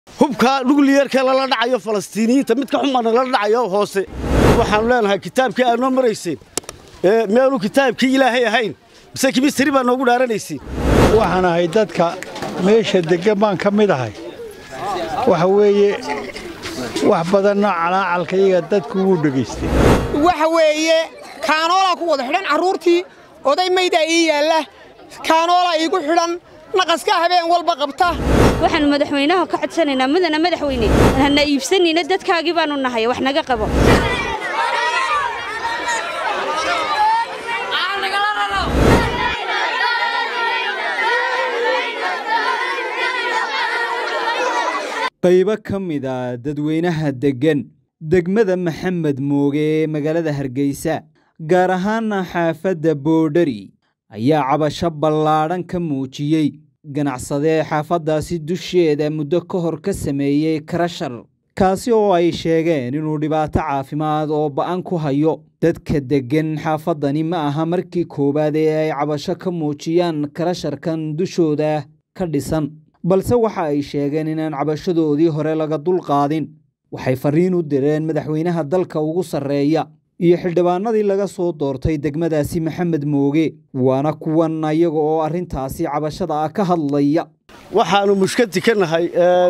hubka nukliyerka lala dhacayo falastiiniyiinta midka xumana lala dhacayo hoose waxaanu leenahay kitaabkii aad noo marayseen meelu kitaabkii ilaahay ahayn mise kimistari baa noogu dhaaranaysiin waxaan ahay dadka meesha deggan baan ka mid ahay waxa weeye wax badanna calaacalka iyaga dadku wuu dhegaystay waxa weeye kaanoolaa ku wada xidhan carruurtii oday maydaa ii yaalla kaanoolaa iigu xidhan naqaskaa habeen walba qabta waxaannu madaxweynaha ka codsanaynaa mudana madaxweyne hana iibsanayna dadkaagii baannu nahay wax naga qabo qaybo ka mid a dadweynaha deggan degmada maxamed mooge ee magaalada hargeysa gaar ahaana xaafadda boodhari ayaa cabasho ballaadhan ka muujiyey ganacsadee xaafaddaasi dusheeda muddo ka hor ka sameeyey karashar kaasi oo ay sheegeen inuu dhibaato caafimaad oo ba'an ku hayo dadka deggan xaafaddani ma aha markii koowaad ee ay cabasho ka muujiyaan karasharkan dushooda ka dhisan balse waxa ay sheegeen inaan cabashadoodii hore laga dulqaadin waxay farriin u direen madaxweynaha dalka ugu sarreeya iyo xildhibaanadii laga soo doortay degmadaasi maxamed mooge waana kuwan ayaga oo arrintaasi cabashada ah ka hadlaya waxaannu mushkati ka nahay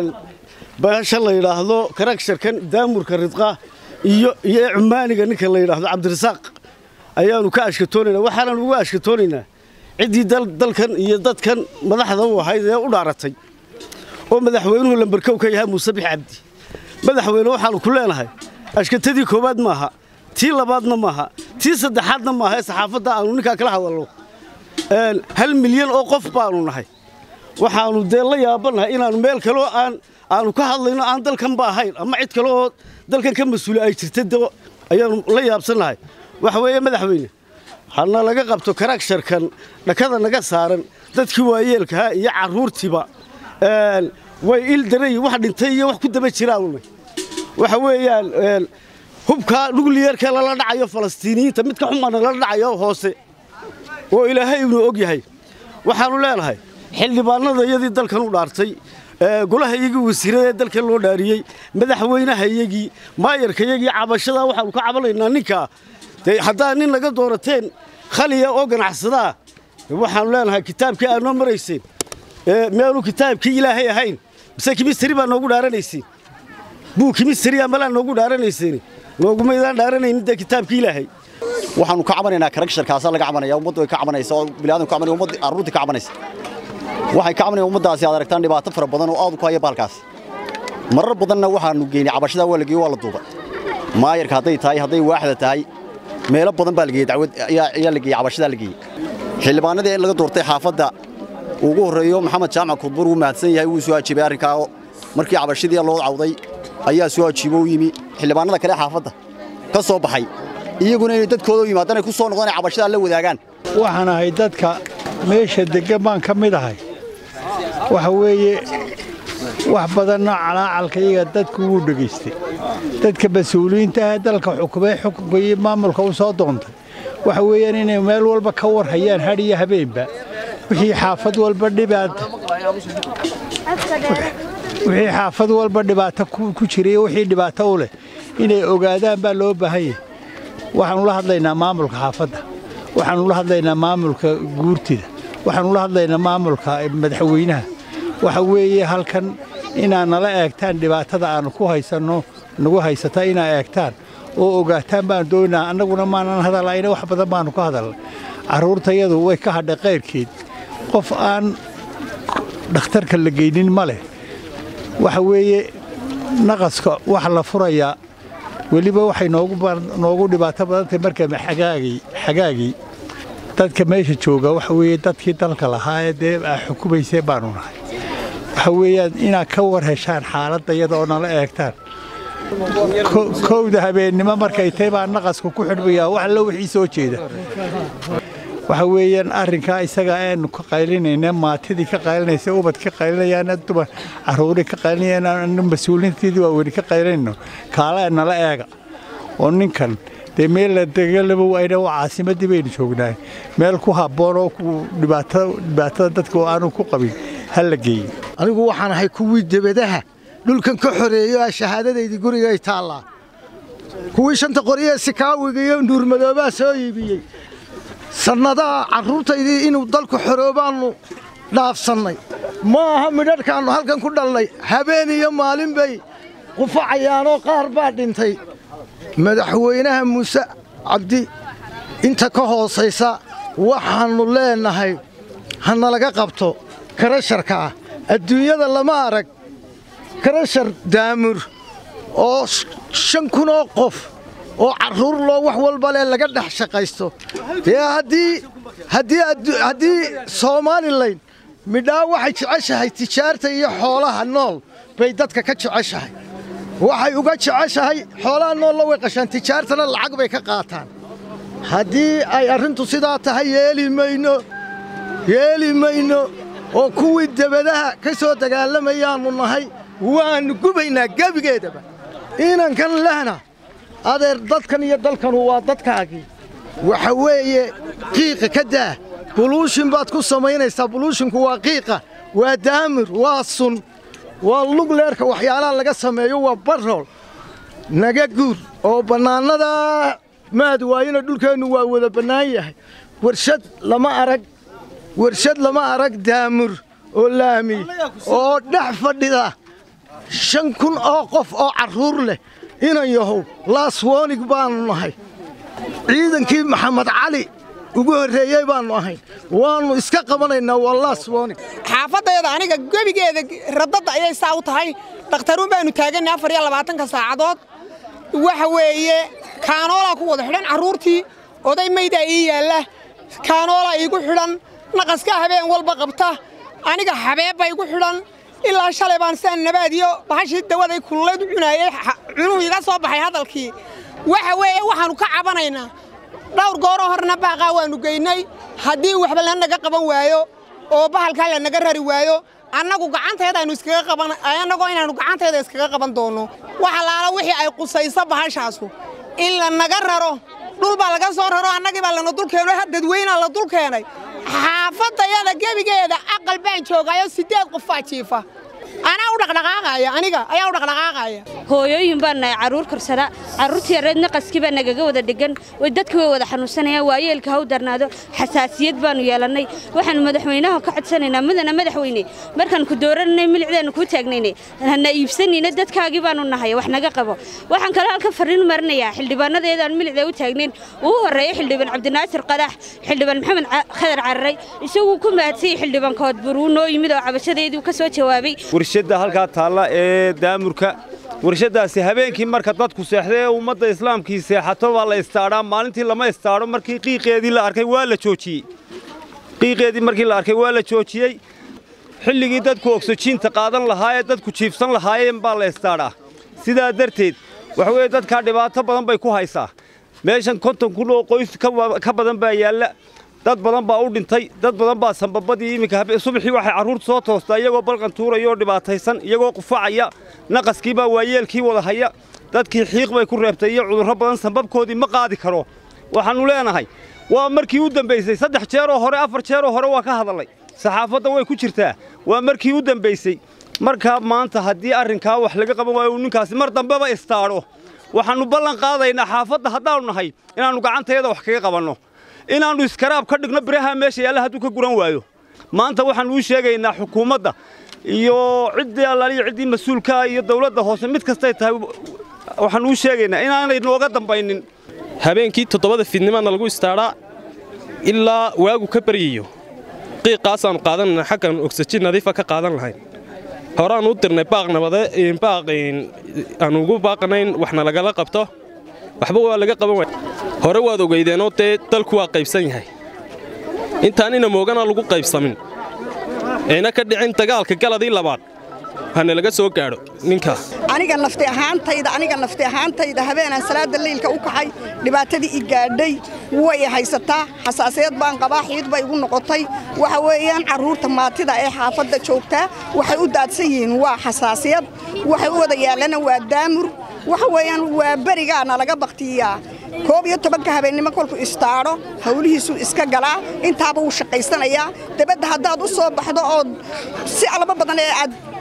bahasha la yidhaahdo karagsharkan daamurka ridqa iyo iyo cumaaniga ninka la yidhaahdo cabdirasaaq ayaannu ka ashkatoonaynaa waxaanan ugu ashkatoonaynaa ciddii dalkan iyo dadkan madaxda u ahayd ee u dhaaratay oo madaxweynuhu lambarkow ka yahay muuse bix cabdi madaxweyne waxaannu ku leenahay ashkatadii koowaad maaha tii labaadna maaha tii saddexaadna maaha ee saxaafadda aannu ninkaa kala hadalno hal milyan oo qof baannu nahay waxaannu dee la yaabannahay inaannu meel kaleo aan aannu ka hadlayno aan dalkanba ahayn ama cid kale oo dalkan ka mas-uula ay jirta de ayaannu la yaabsannahay waxa weeye madaxweyne hana laga qabto karagsharkan dhakada naga saaran dadkii waayeelkahaa iyo carruurtiiba way il daray wax dhintay iyo wax ku daba jiraanuna waxa weeyaan hubka nukliyerka lala dhacayo falastiiniyiinta midka xumana lala dhacayo hoose oo ilaahay inuu og yahay waxaannu leenahay xildhibaanada iyadii dalkan u dhaartay golaha iyagii wasiiradee dalkan loo dhaariyey madaxweynaha iyagii maayarka iyagii cabashadaa waxaannu ka cabanaynaa ninkaa dee haddaa nin naga doorateen khaliya oo ganacsadaa waxaannu leenahay kitaabkii aad noo marayseen meelu kitaabkii ilaahay ahayn mise kimistari baa noogu dhaaranaysiin buu kimistariya malaa noogu dhaaranayseen noogumaydaan dhaaranaynin dee kitaabkii ilaahay waxaannu ka cabanaynaa karagsharkaasa laga cabanaya ummaddu way ka cabanaysa oo biniadamku ka cabanaya ummadda carruurtii ka cabanaysa waxay ka cabanayaan ummaddaasi aad aragtaan dhibaato fara badan oo aad ku haya baalkaas marar badanna waxaannu geynay cabashadaa waa la geeyey waa la duubay maayarka hadday tahay hadday waaxda tahay meelo badan baa la geeyey dacwad ayaa la geeyey cabashadaa la geeyey xildhibaanadii laga doortay xaafadda ugu horreeyo maxamed jaamac kudbur wuu mahadsan yahay wuu soo ajiibay arrinkaa markii cabashadii loo cawday ayaa soo ajiibo u yimi xildhibaanada kale xaafadda ka soo baxay iyaguna inay dadkooda u yimaadaan ay ku soo noqdaan ay cabashadaa la wadaagaan waxaan ahay dadka meesha deggan baan ka mid ahay waxa weeye wax badanna calaacalka iyaga dadku wuu dhegaystay dadka mas-uuliyiinta ah dalka xukumee xukunka iyo maamulka u soo doontay waxa weeyaan inay meel walba ka war hayaan hadh iyo habeenba wixii xaafad walba dhibaata wixii xaafad walba dhibaato ku jiray wixii dhibaato u leh inay ogaadaan baa loo baahan yahay waxaannu la hadlaynaa maamulka xaafadda waxaannu la hadlaynaa maamulka guurtida waxaannu la hadlaynaa maamulka madaxweynaha waxa weeye halkan inaad nala eegtaan dhibaatada aannu ku haysanno nagu haysata inaad eegtaan oo ogaataan baan doonaa annaguna maanan hadallayna wax badan baannu ka hadalnay carruurtayadu way ka hadhay qayrkeed qof aan dhakhtarka la geynin ma leh waxa weeye naqaska wax la furayaa weliba waxay noogu dhibaato badantahay marka xagaagii dadka meesha jooga waxa weeye dadkii dalka lahaa ee dee aa xukumaysee baannu nahay waxa weeyaan inaad ka war heshaan xaaladda iyada oo nala eegtaan kowda habeennimo markay tahay baa naqaska ku xidhmayaa wax allo wixii soo jeeda waxa weeyaan arrinkaa isaga aanu ka qaylinayna maatidii ka qaylinaysa ubad ka qaylinayaan dumar carruurii ka qaylinayaan mas-uuliinteedii waa weli ka qaylinayno kaala nala eega oo ninkan dee meel la degalaba wayna waa caasimaddii baynu joognaay meel ku habboon oo dhibaatada dadka oo aanu ku qabin ha la geeyo anigu waxaan ahay kuwii debadaha dhulkan ka xoreeyo aa shahaadadaydii gurigay taallaa kuwii shanta qoriyee sikaawiga iyo nuurmadoobaa soo iibiyey sannadaha carruurtaydii inuu dalku xoroobaannu dhaafsannay ma aha midhadhkaannu halkan ku dhalnay habeen iyo maalin bay qufacayaanoo qaar baa dhintay madaxweynaha muuse cabdi inta ka hoosaysa waxaannu leennahay hanalaga qabto karasharka ah adduunyada lama arag karashar daamur oo shan kunoo qof oo carruur loo wax walba leh laga dhex shaqaysto dee haddii somalilan midhaa waxay jeceshahay tijaarta iyo xoolaha nool bay dadka ka jeceshahay waxay uga jeceshahay xoolaha noolla way qashaan tijaartana lacag bay ka qaataan haddii ay arrintu sidaa tahay yeeli mayno yeeli mayno oo kuwii debadaha ka soo dagaalamayaannu nahay waannu gubaynaa gebigeedaba inankan lehna adeer dadkan iyo dalkanu waa dadkaagii waxa weeye qiiqa ka daa buluushin baad ku samaynaysaa buluushinku waa qiiqa waa daamir waa sun waa lugleerka waxyaalaha laga sameeyo waa barrool naga guur oo bannaanadaa maad waayina dhulkeennu waa wada bannaan yahay warshad lama arag warshad lama arag daamur oo laami oo dhex fadhida shan kun oo qof oo carruur leh inan yahow laaswoonig baannu nahay ciidankii maxamed cali ugu horreeyey baannu ahayn waannu iska qabanaynaa waa laaswoonig xaafadayada aniga gebigeeda radadda ayay saa u tahay dhakhtaruun baannu taaganay afar iyo labaatanka saacadood waxa weeye kaanoolaa ku wada xidhan carruurtii oday maydaa ii yaalla kaanoolaa iigu xidhan naqaskaa habeen walba qabta aniga xabeebba igu xidhan ilaa shalay baan sidaan nabaadiyo bahashii dawaday kululayd u cunaayey cunuhu iga soo baxay hadalkii waxa weeye waxaannu ka cabanaynaa dhawr gooroo horna baaqaa waannu geynay haddii waxba lanaga qaban waayo oo bahalkaa lanaga rari waayo annagu gacanteedaaynu iskaga qaban annagoo inaannu gacanteeda iskaga qaban doonno wax allaala wixii ay qusayso bahashaasu in lanaga raro dhul baa laga soo raro annagii baa lana dul keeno dadweynaa la dul keenay xaafadayada gebigeeda aqal baan joogaayo siddeed qofaa jiifa anaa u dhaqdhaqaaqaaya aniga ayaa u dhaqdhaqaaqaaya hooyooyin baan nahay carruur korsada carruurtii yareed naqaskii baa nagaga wada dhegan way dadka way wada xanuunsanayaan waayeelka ha u darnaado xasaasiyad baannu yeelannay waxaannu madaxweynaha ka codsanaynaa mudana madaxweyne markaan ku dooranay milicdaannu kuu taagnayne hana iibsanayna dadkaagii baannu nahay wax naga qabo waxaan kaloo halka farriin marinayaa xildhibaanadeedaan milicda u taagnayn ugu horreeya xildhibaan cabdinaasir qadax xildhibaan maxamed khadar cararay isaguu ku mahadsayey xildhibaan koodbur uu noo yimid oo cabashadeedii ka soo jawaabay warshadda halkaa taalla ee daamurka warshaddaasi habeenkii marka dadku seexday ee ummadda islaamkii seexato baa la istaadhaa maalintii lama istaadho markii qiiqeedii la arkay waa la joojiyey qiiqeedii markii la arkay waa la joojiyey xilligii dadku ogsojiinta qaadan lahaa ee dadku jiifsan lahaayeen baa la istaadhaa sidaa darteed waxa weeye dadkaa dhibaato badan bay ku haysaa meeshan konton kun oo qoys ka badan baa yaalla dad badan baa u dhintay dad badan baa sambabadii iminka subaxii waxay carruurta soo toostaa iyagoo balqan tuuraya oo dhibaataysan iyagoo qufacaya naqaskii baa waayeelkii wada haya dadkii xiiq bay ku reebtay iyo cudurro badan sambabkoodii ma qaadi karo waxaannu leenahay waa markii u dambaysay saddex jeeroo hore afar jeeroo hore waa ka hadallay saxaafadda way ku jirtaa waa markii u dambaysay markaa maanta haddii arrinkaa wax laga qaban waayo uu ninkaasi mar dambeba istaadho waxaannu ballan qaadaynaa xaafadda haddaannu nahay inaannu gacanteeda wax kaga qabanno inaannu iskaraab ka dhigno biraha meesha yaalla hadduu ka guran waayo maanta waxaannu u sheegaynaa xukuumadda iyo ciddii allaaliyo ciddii mas-uulkaa iyo dawladda hoose mid kastay tahay waxaannu u sheegaynaa inaanay nooga dambaynin habeenkii toddobada fiidnimaadna lagu istaadhaa ilaa waagu ka baryayo qiiqaasaannu qaadanayna xaggan ogsajiin nadiifa ka qaadan lahayn horeaannu u dirnay baaq nabade baaq aan ugu baaqanayn waxna lagala qabto waxba waa laga qaban waaya hore waad ogeydeenoo dee dalku waa qaybsan yahay intaan ina moogana lagu qaybsamin ayna ka dhicin dagaalka galadii labaad hana laga soo gaadho ninkaa aniga nafti ahaantayda aniga nafti ahaantayda habeenaan salaada leylka u kaxay dhibaatadii i gaadhay way haysataa xasaasiyad baan qabaa xiid bay igu noqotay waxa weeyaan carruurta maatida ee xaafadda joogtaa waxay u daadsan yihiin waa xasaasiyad waxay u wada yaallana waa daamur waxa weeyaan waa berigaana laga baktiyaa koob iyo tobanka habeennimo kolku istaadho hawlihiisuu iska galaa intaaba wuu shaqaysanayaa dabadda haddaad u soo baxdo ood si alaba badan ee aad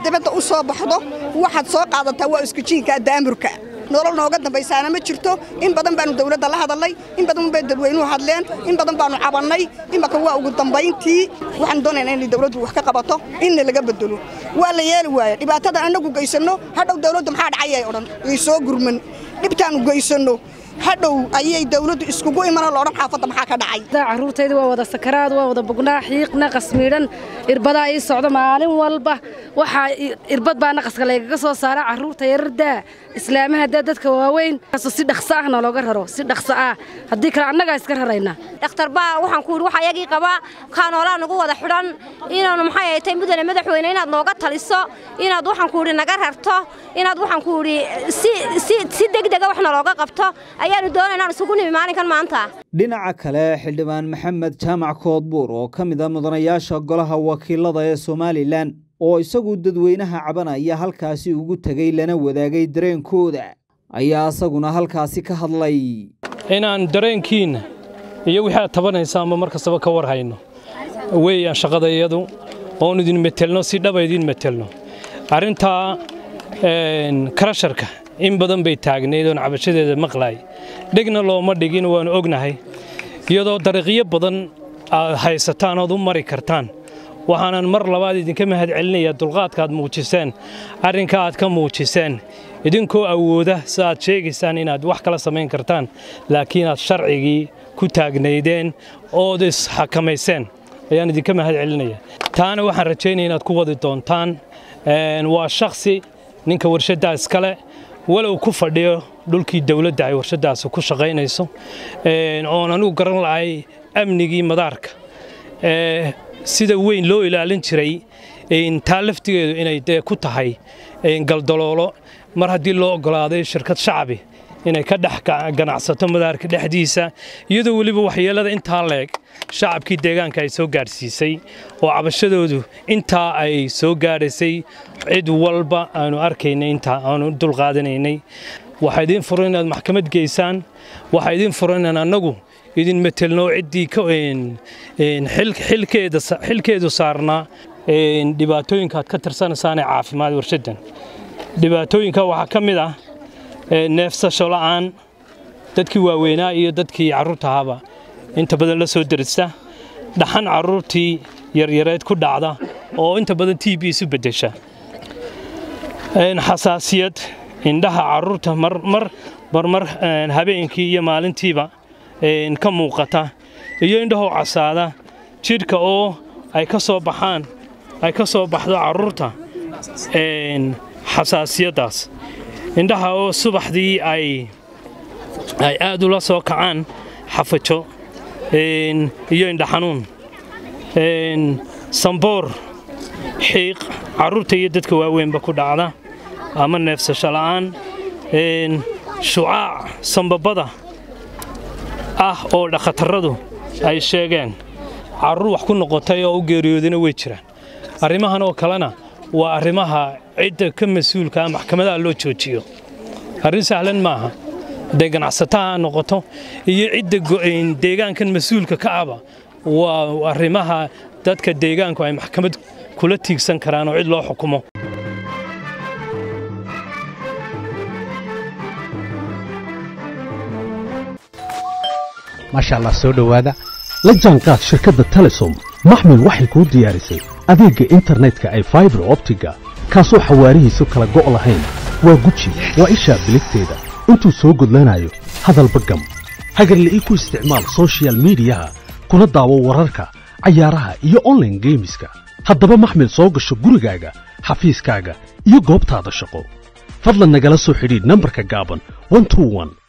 dibadda u soo baxdo waxaad soo qaadataa waa iskijiinka daamurka nolol nooga dambaysaana ma jirto in badan baanu dawladda la hadalnay in badan bay dadweynuhu hadleen in badan baanu cabannay imaka waa ugu dambayntii waxaan doonaynaa inay dawladdu wax ka qabato inna laga bedelo waa la yeeli waaya dhibaatadan annagu geysanno hadhow dawladdu maxaa dhacayay odhan way soo gurman dhibtaanu geysanno hadhow ayay dawladdu iskugu imanoo loodhan xaafadda maxaa ka dhacay carruurtayda waa wada sakaraad waa wada bugnaa xiiqna qasmiidhan irbadaa ii socda maalin walba waxaa irbad baa naqaska laygaga soo saara carruurta yarardaa islaamaha daa dadka waaweyn si dhaqso ahna looga raro si dhaqso ah haddii kale annagaa iska raraynaa dhakhtar baa waxaan ku yidhi waxa yagii qabaa kaanoolaa nagu wada xidhan inaanu maxay ay tahay mudane madaxweyne inaad nooga taliso inaad waxaan ku yidhi naga rarto inaad waxaan ku yidhi si si si degdega wax nalooga qabto ayaanu doonay inaan isugu nimi maalinkan maanta dhinaca kale xildhibaan maxamed jaamac koodbuur oo ka mid a mudanayaasha golaha wakiilada ee somalilan oo isagu dadweynaha cabanaya halkaasi ugu tegey lana wadaagay dareenkooda ayaa isaguna halkaasi ka hadlay inaan dareenkiinna iyo wixii aad tabanaysaanba mar kastaba ka war hayno weeyaan shaqada iyadu oon idin metelno si dhaba idin metelno arrintaa karasharka in badan bay taagnayd oon cabashadeeda maqlaay dhegna looma dhigin waanu ognahay iyadoo dariiqyo badan aad haysataan ood u mari kartaan waxaanan mar labaad idinka mahad celinayaa dulqaadka aad muujiseen arrinka aad ka muujiseen idinkoo awooda si aad sheegaysaan inaad wax kala samayn kartaan laakiin aad sharcigii ku taagnaydeen ood isxakamayseen ayaan idinka mahad celinaya taana waxaan rajaynaya inaad ku wadi doontaan waa shakhsi ninka warshaddaa iskale walow ku fadhiyo dhulkii dawladda ay warshaddaasi ku shaqaynayso oon anigu garan lahay amnigii madaarka sida weyn loo ilaalin jiray taa laftigeedu inay dee ku tahay galdaloolo mar haddii loo oggolaaday shirkad shacbi inay ka dhex ganacsato madaarka dhexdiisa iyadoo weliba waxyeellada intaa leeg shacabkii deegaanka ay soo gaadhsiisay oo cabashadoodu intaa ay soo gaadhaysay cid walba aanu arkaynay intaa aanu dulqaadanaynay waxaa idiin furan inaad maxkamad geysaan waxaa idiin furan inaan annagu idin metelno ciddii xilkeedu saarnaa dhibaatooyinka aad ka tirsanaysaanee caafimaad warshaddan dhibaatooyinka waxaa ka mid ah neefsasho la'aan dadkii waaweynaa iyo dadkii carruurta ahaaba inta badan la soo derista dhaxan carruurtii yaryareed ku dhacda oo inta badan t b isu beddesha xasaasiyad indhaha carruurta marmar habeenkii iyo maalintiiba ka muuqata iyo indhahoo casaada jidhka oo ay ka soo baxaan ay ka soo baxdo carruurta xasaasiyaddaas indhaha oo subaxdii ay ay aad ula soo kacaan xafajo iyo indhaxanuun samboor xiiq carruurta iyo dadka waaweynba ku dhacda ama neefsasho la'aan shucaac sambabada ah oo dhakhatarradu ay sheegeen carruur wax ku noqotay oo u geeriyoodana way jiraan arrimahan oo kalena waa arrimaha cidda ka mas-uulka ah maxkamadaha loo joojiyo arrin sahlan maaha hadday ganacsataha noqoto iyo cidda deegaankan mas-uulka ka aba waa arrimaha dadka deegaanku ay maxkamad kula tiigsan karaan oo cid loo xukumo maasha allah soo dhowaada la jaanqaad shirkadda telesom maxmil waxay kuu diyaarisay adeegga internetka ay faibar optiga kaasoo xawaarihiisu kala go' lahayn waa guji waa ishaa biligteeda intuu soo gudlanayo hadalba gam hagarla'ii ku isticmaal soshiyal miidiyaha kuna daawo wararka cayaaraha iyo onlaine geemiska haddaba maxmil soo gasho gurigaaga xafiiskaaga iyo goobtaada shaqo fadlan nagala soo xidhiidh nambarka gaaban